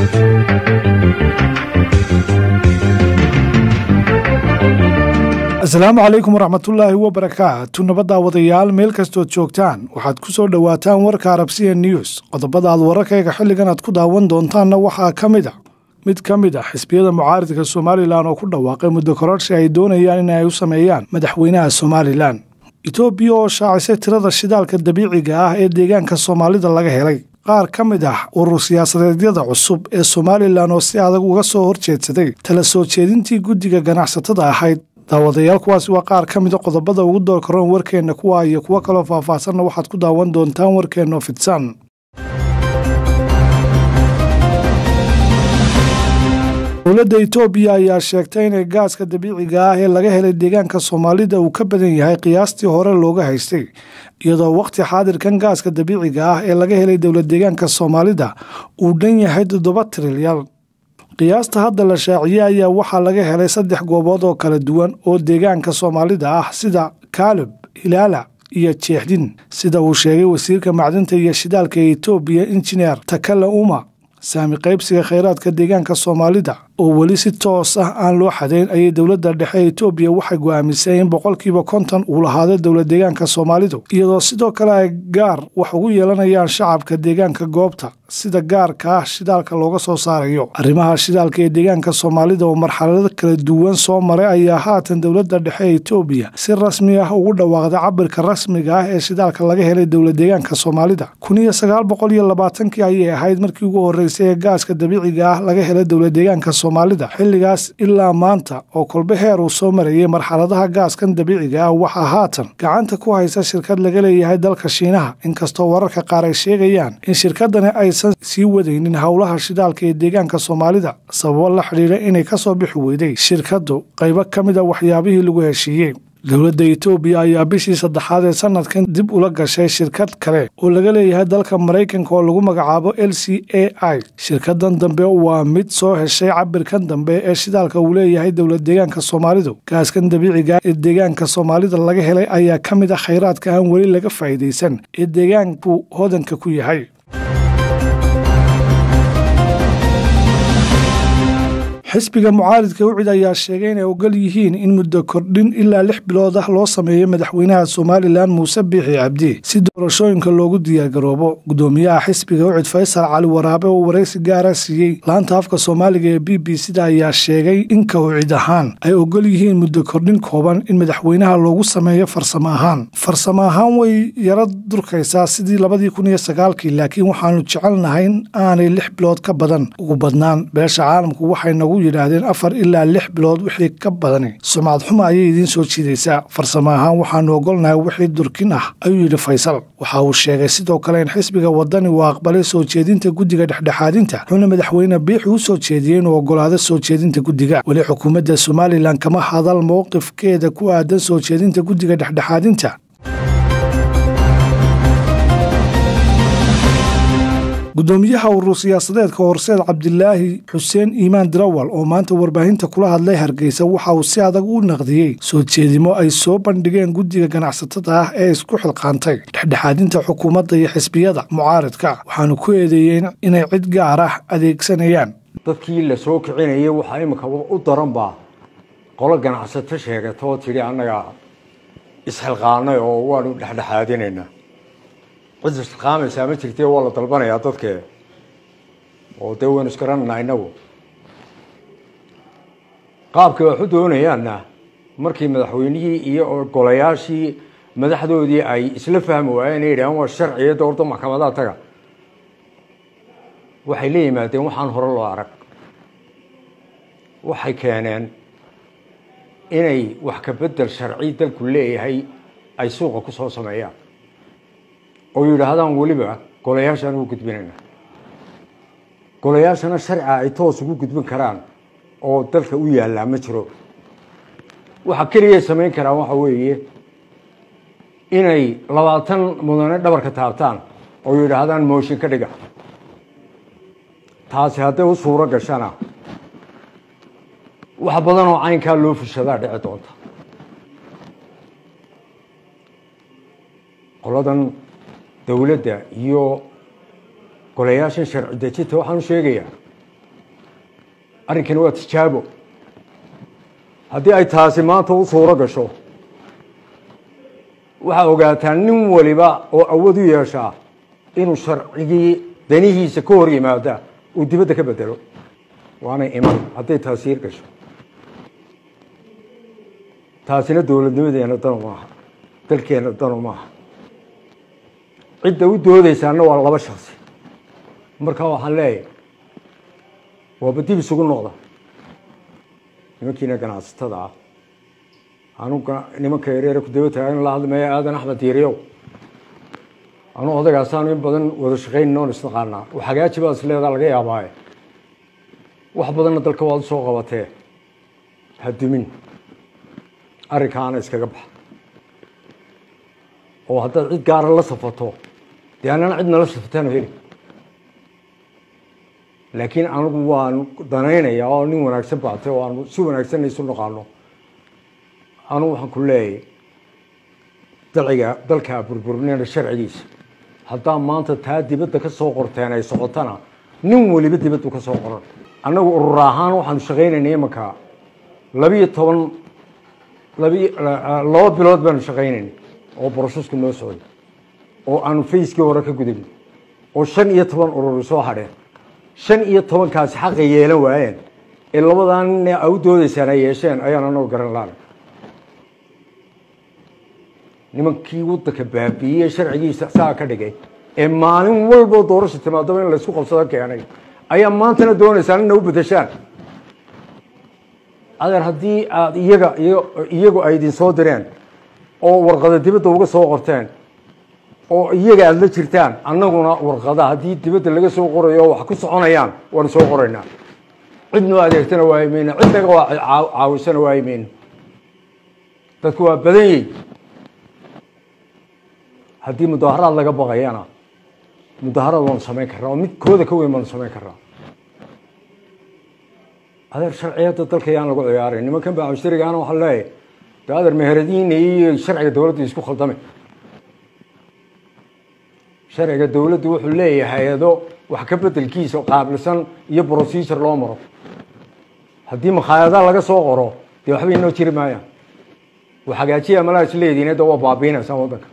asalaamu calaykum waraxmatullaahi wabarakaatu nabadda wadayaal meel kastood joogtaan waxaad ku soo dhowaataan warka arabsiya news qodobada aad wararkayga xilligan aad ku daawan doontaanna waxaa ka mid a mid ka mid ah xisbiyada mucaaridka somalilan oo ku dhawaaqay muddo kororsi ay doonayaan in ay u sameeyaan madaxweynaha somalilan etoobiya oo shaacisay tirada shidaalka dabiiciga ah ee deegaanka soomaalida laga helay qaar ka mid ah urur siyaasadeedyada cusub ee somalilan oo si adag uga soo horjeedsaday tala soo jeedintii guddiga ganacsatada ahayd daawadayaal kuwaasi waa qaar ka mida qodobada ugu doorkaroon warkeenna kuwa iyo kuwo kaloo faahfaahsanna waxaad ku daawan doontaan warkeenno fidsan dowladda etoobiya ayaa sheegtay inay gaaska dabiiciga ah ee laga helay deegaanka soomaalida uu ka badan yahay qiyaastii hore looga haystay iyadoo wakhti xaadirkan gaaska dabiiciga ah ee laga helay dowlad deegaanka soomaalida uu dhan yahay toddoba trilyan qiyaasta hadda la shaaciyey ayaa waxaa laga helay saddex goobood oo kala duwan oo deegaanka soomaalida ah sida kaalib hilaala iyo jeexdin sida uu sheegay wasiirka macdinta iyo shidaalka ee etoobiya injineer takala uma saami qaybsiga khayraadka deegaanka soomaalida oo weli si toos ah aan loo xadayn ayay dowladda dhexe ee etoobiya waxay go'aamisay in boqolkiiba konton uu lahaado dowlad deegaanka soomaalidu iyadoo sidoo kale ay gaar wax ugu yeelanayaan shacabka deegaanka goobta sida gaarka ah shidaalka looga soo saarayo arrimaha shidaalka ee deegaanka soomaalida oo marxalado kala duwan soo maray ayaa haatan dowladda dhexe ee etoobiya si rasmi ah ugu dhawaaqday cabirka rasmiga ah ee shidaalka laga helay dowlad deegaanka soomaalida kun iyo sagaal boqol iyo labaatankii ayay ahayd markii ugu horreysay ee gaaska dabiiciga ah laga helay dowlad deegaanka soomaalida xilligaas ilaa maanta oo kolbe heer uu soo marayay marxaladaha gaaskan dabiiciga ah waxaa haatan gacanta ku haysa shirkad laga leeyahay dalka shiinaha inkastoo wararka qaar ay sheegayaan in shirkadani aysan sii wadaynin howlaha shidaalka ee deegaanka soomaalida sababo la xidhiira inay ka soo bixi weyday shirkaddu qaybo ka mid a waxyaabihii lagu heshiiyey dowladda etoobiya ayaa bishii saddexaad ee sanadkan dib ula gashay shirkad kale oo laga leeyahay dalka maraykanka oo lagu magacaabo l c a i shirkadan dambe waa mid soo heshay cabirkan dambe ee shidaalka uu leeyahay dowlad deegaanka soomaalidu gaaskan dabiiciga ee deegaanka soomaalida laga helay ayaa ka mid ah khayraadka aan weli laga faa'iidaysan ee deegaanku hodanka ku yahay xisbiga mucaaridka ucid ayaa sheegay inay ogol yihiin in muddo kordhin ilaa lix bilood ah loo sameeyo madaxweynaha somalilan muuse biixi cabdi si doorashooyinka loogu diyaargaroobo gudoomiyaha xisbiga ucid faysal cali waraabe oo waraysi gaara siiyey laanta afka soomaaliga ee b b c da ayaa sheegay in ka ucid ahaan ay ogol yihiin muddo kordhin kooban in madaxweynaha loogu sameeyo farsamo ahaan farsamo ahaan way yaro durkaysaa sidii labadii kun iyo sagaalkii laakiin waxaanu jecelnahay in aanay lix bilood ka badan ugu badnaan beesha caalamku waxay nagu yidhaahdeen afar ilaa lix bilood wixii ka badani sumcad xuma ayay idiin soo jiidaysaa farsamo ahaan waxaanu ogolnahay wixii durkin ah ayuu yidhi faysal waxa uu sheegay sidoo kale in xisbiga wadani uu aqbalay soo jeedinta guddiga dhexdhexaadinta wuxuuna madaxweyne biixi u soo jeediyey inuu ogolaado soo jeedinta guddiga weli xukuumadda somalilan kama hadal mowqifkeeda ku aadan soo jeedinta guddiga dhexdhexaadinta gudoomiyaha urur siyaasadeedka horseed cabdilaahi xuseen iimaan dirawal oo maanta warbaahinta kula hadlay hargeysa waxa uu si adag u naqdiyey soo jeedimo ay soo bandhigeen guddiga ganacsatada ah ee isku xilqaantay dhexdhexaadinta xukuumadda iyo xisbiyada mucaaridka waxaanu ku eedeeyeen inay cid gaar ah adeegsanayaan dadkii la soo kicinayay waxaa imika u daranbaa qolo ganacsato sheegata oo tidhi annaga isxilqaanay oo waanu dhexdhexaadinaynaa cid isqaamaysaa ma jirte waa la dalbanayaa dadkee oo dee waynu isgarananaa inagu qaabkay wax u doonayaanna markii madaxweynihii iyo golayaashii madaxdoodii ay isla fahmi waayeen ay yidhahaan waa sharciya doorda maxkamadaha taga waxay la yimaadeen waxaan hore loo arag waxay keeneen inay wax ka bedel sharci dalku leeyahay ay suuqa ku soo sameeyaan oo yidhaahdaan weliba golayaashaan ugu gudbinayna golayaashana sharciga ay toos ugu gudbin karaan oo dalka u yaallaa ma jiro waxa keligay samayn karaan waxa weeye inay labaatan mudane dhabarka taabtaan oo yidhaahdaan mooshin ka dhiga taasi hadday u suuro gashana wax badan oo caynkaa loo fushadaa dhici doonta qoladan dowladda iyo golayaashan sharci dejinta waxaan u sheegayaa arrinkani waa tijaabo haddii ay taasi maanta u suuro gasho waxaa ogaataa nin waliba oo awood u yeeshaa inuu sharcigii danihiisa ka hor yimaada uu dibadda ka bedelo waanay iman hadday taasi hir gasho taasina dowladnimadeena danu maaha dalkeena danu maaha cidda u doodaysaana waa laba shaksi markaa waxaan leeyahay waaba dib isugu noqda nimankiina ganacsatada ah anu nimanka yareere ku daba taagan la hadlamaya aadan axmed diiriyow anu odagaasaanu in badan wada shaqaynin oon isnaqaanaa hagaaji baa isleedaa laga yaabaaye wax badanna dalka waad usoo qabatee ha dumin arrinkaana iskaga baxa oo haddaad cid gaara la safato dee annana cidna la safatano heli laakiin anigu waan danaynayaa oo nin wanaagsan baatay oo aanu si wanaagsanna isu naqaano anugu waxaan ku leeyahay dalciga dalkaa burburinayna sharcigiisa haddaa maanta taa dibadda ka soo qorteen ay socotana nin waliba dibaddu ka soo qoran annagu urur ahaan waxaanu shaqaynaynay imanka labiyo toban labi laba bilood baanu shaqaynaynay oo borosesku noo socday oo aanu fayskii hore ka gudubnay oo shan iyo toban ururi soo hadheen shan iyo tobankaasi xaqa yeelan waayeen ee labadan nin a u doodaysaan ay yeesheen ayaan anagu garan laana nimankii waddanka baabiiyey sharcigiisa saa ka dhigay ee maalin walboo doorasha timaadaba in laysku qabsado keenay ayaa maantana doonaysaan ina u bedeshaan adeer haddii aad iyaga iyagu ay idin soo direen oo warqada dibadda uga soo qorteen oo iyaga aada la jirtaan annaguna warqada haddii dibadda laga soo qorayo oo wax ku soconayaan waanu soo qoraynaa cidnoo adeegtana waayi mayno cid naga waa caawisana waayi mayno dadku waa badan yihin haddii mudaaharaad laga baqayana mudaaharaad waanu samayn karraa oo mid kooda ka weyn baanu samayn karraa adeer sharciyadda dalka yaan lagu ciyaaray nimankan baa mushtarigaana waxaa leeyahay de adeer meheradiina iyo sharciga dowladda isku khaldamay sharciga dowladdu wuxuu leeyahay hay-ado wax ka bedelkiisa qaabilsan iyo procedure loo maro haddii makhaayada laga soo qoro dee waxba inoo jiri maayaan wax hagaajiya malaa isleediin de waa baabiinaysaan waddanka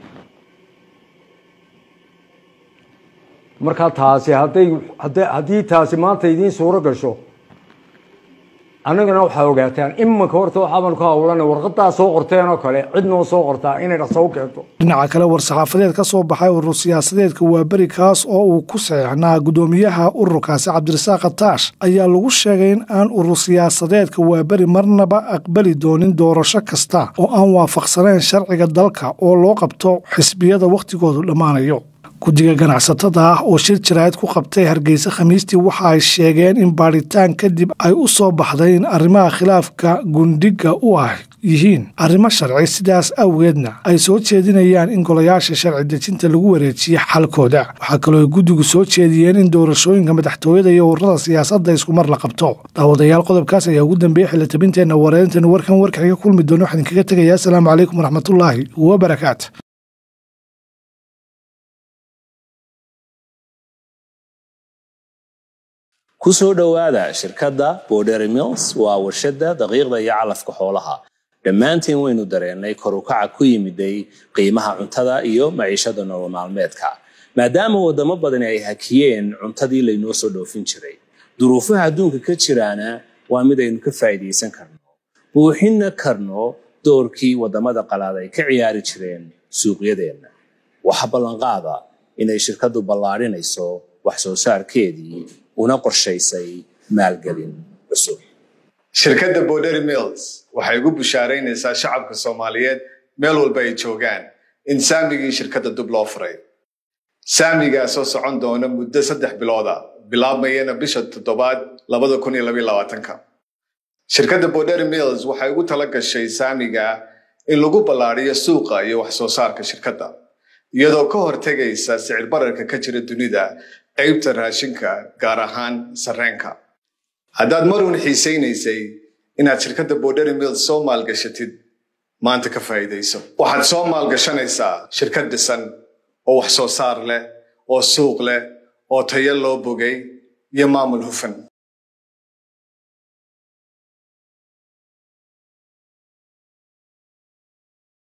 markaa taasi hadday hadda haddii taasi maanta idiin suuro gasho annagana waxaa ogaataan imanka horta waxaaban ku hawlana warqadaa soo qorteen oo kale cid noo soo qortaa inay dhaqso u keento dhinaca kale war-saxaafadeed ka soo baxay urur siyaasadeedka waaberi kaas oo uu ku saxeixnaa guddoomiyaha ururkaasi cabdirasaaq ataash ayaa lagu sheegay in aan urur siyaasadeedka waaberi marnaba aqbali doonin doorasho kasta oo aan waafaqsanayn sharciga dalka oo loo qabto xisbiyada wakhtigoodu dhammaanayo guddiga ganacsatada ah oo shir jaraa'id ku qabtay hargeysa khamiistii waxa ay sheegeen in baadhitaan kadib ay u soo baxday in arrimaha khilaafka gundhiga u ah yihiin arrimo sharci sidaas awgeedna ay soo jeedinayaan in golayaasha sharci dejinta lagu wareejiye xalkooda waxaa kaloo ay guddigu soo jeediyeen in doorashooyinka madaxtooyada iyo ururada siyaasadda iskumar la qabto daawadayaal qodobkaas ayaa ugu dambeeyey xilitabinteenna wareerintan warkan warkan iga kulmi doono waxaan idinkaga tegayaa asalaamu calaykum waraxmatullaahi wabarakaatu ku soo dhowaada shirkadda border mills waa warshadda daqiiqda iyo calafka xoolaha dhammaantiin waynu dareennay kor u kaca ku yimiday qiimaha cuntada iyo maciishada nolol maalmeedka maadaama waddamo badani ay hakiyeen cuntadii laynoo soo dhoofin jiray duruufaha adduunka ka jiraana waa mid aynu ka faa'iidaysan karno buuxinna karno doorkii waddamada qalaad ay ka ciyaari jireen suuqyadeenna waxa ballanqaada inay shirkaddu ballaadhinayso wax soo saarkeedii una qorshaysay maalgelin cusub shirkadda border mills waxay ugu bushaaraynaysaa shacabka soomaaliyeed meel walba ay joogaan in saamigii shirkadda dub loo furay saamigaasoo socon doona muddo saddex bilooda bilaabmayana bisha toddobaad labada kun iyo labaiyo labaatanka shirkadda border mills waxay ugu tala gashay saamiga in lagu ballaadhiyo suuqa iyo wax soo saarka shirkadda iyadoo ka hortegaysa sicir bararka ka jira dunida qaybta raashinka gaar ahaan sarreenka haddaad maruun xiisaynaysay inaad shirkadda border mills soo maalgashatid maanta ka faa'iidayso waxaad soo maalgashanaysaa shirkad dhisan oo wax soo saar leh oo suuq leh oo tayo loo bogay iyo maamul hufan